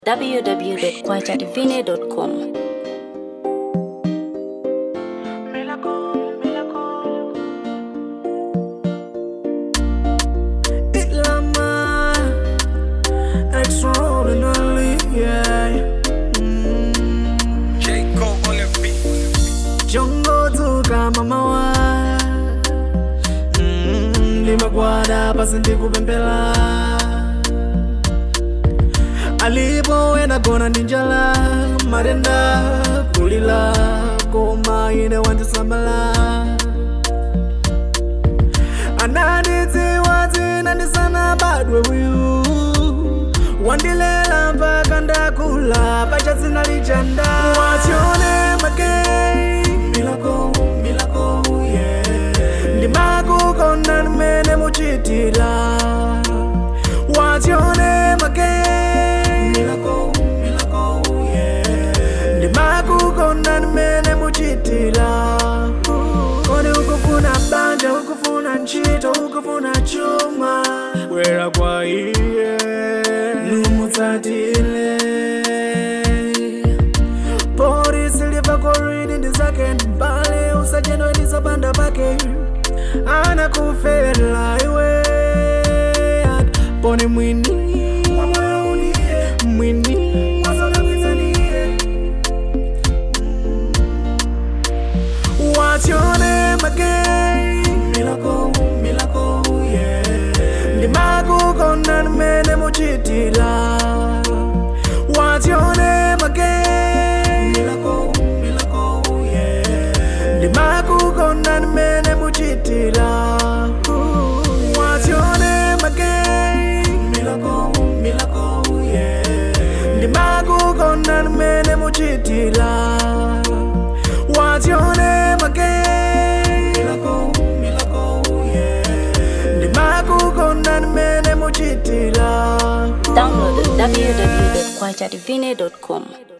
www.kwachativine.com. Dilemma Extraordinarily, yeah J. Cole on the beat. Jongo tuka mamawa Mm, Limagwada pasi ndikupempela alipo ena gona ndi njala matenda kulila koma ine wandisamala anandidziwa dzina ndisana badwe uyu wandilela mpaka ndakula pacha dzina lijanda watione magei milako milako yeah. ndimakukonda mmene muchitira watione magei milako milako yeah. ndimakukonda mmene muchitira kodi ukufuna banja ukufuna ntchito ukufuna chuma bwera kwa iye numutsatile polisi liva koridi ndi zake mbale usachenwe ndizopanda pake anakufela iwe poni mwini mwini watione magei milako milako yeah. ndimakukonda mmene muchitira watione magei milako milako yeah. ndimakukonda mmene muchitira watione magei milako milako yeah. ndimakukonda mmene muchitira watione magei milako milako yeah. ndimakukonda mmene muchitira Download www.kwachativine.com.